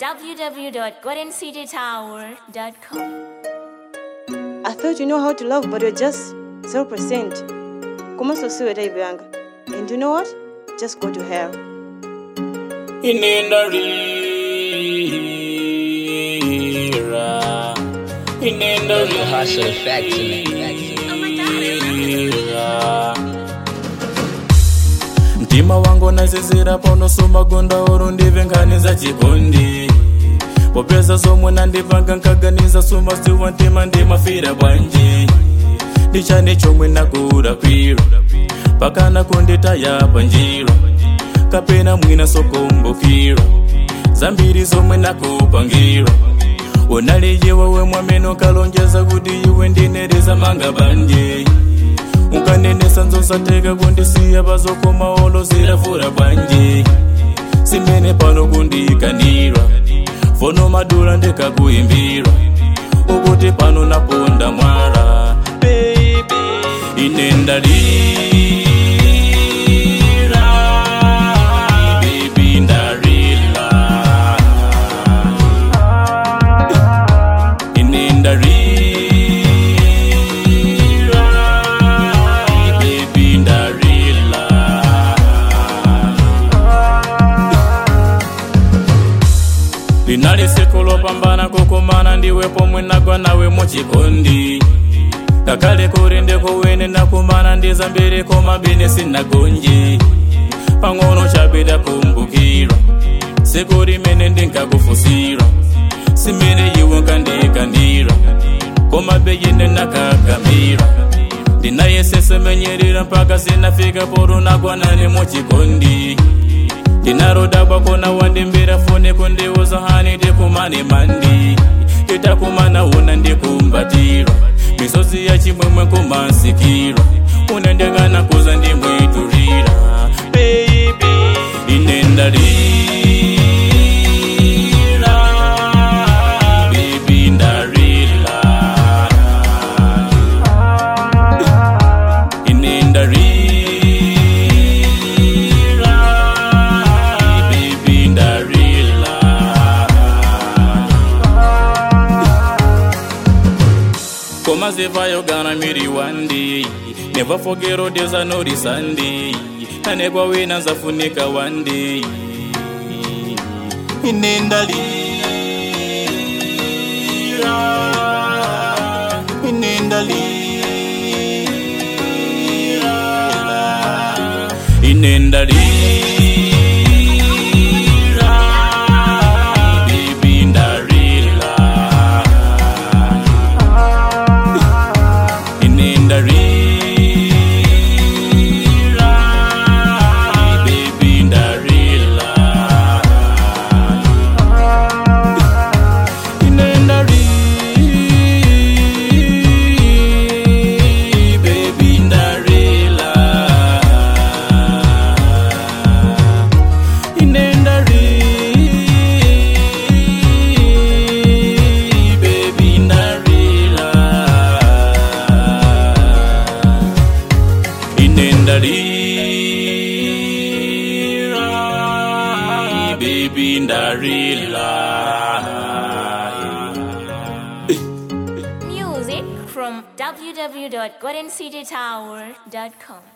www.goldencitytower.com. I thought you know how to love, but you're just 0%. Como so sweet, Ibianga. And you know what? Just go to hell. inendarira inendarira Hustle factory, factory. mtima wangu nasisira paunosuma gonda uru ndivhenganiza chikondi popeza somwe nandipanga nkaganiza suma siwa ntima ndimafira bwanji ndichane chomwe nakurapira pakana kunditaya panjira kapena mwina sokumbukira zambiri zomwe nakupangira unaliye wewe mwameno kalonjeza kuti iwe ndinereza manga banje unkanenesa nzosateka kundisiya pazokoma olo zirafura bwanji simene pano kundikanira fono madula ndikakuimbira ukuti pano naponda mwala baby ine ndalira baby ndarila ine ndarira baby ndarila linali siku lopambana kukumana ndiwe pomwe nagwa nawe muchikondi kakale kuri ndikuwene nakumana ndi zambiri koma bine sinagonji pang'ono chapita kumbukira siku limene ndinkakufusira simene iwe nkandikandira koma beyine nakakamira ndinayesesemenyerera mpaka sinafika porunagwanane muchikondi ndinarodakwa kona wandimbira fone kundiuza hani ndikumane mandi titakumana una ndikumbatira misozi ya chimwemwe kumasikira unendekana kuza ndimwiturira baby ine ndalira baby ndarila ine ndarira baby ndarila Koma zivayo gonna meet you one day Never forget all days I know the Sunday Anekwa wina zafunika one day Inendalira Inendalira Inendalira Baby ndarila inendarira baby ndarila inendari baby ndarila inendari baby ndarila inendarira baby ndarila Music from www.goldencitytower.com.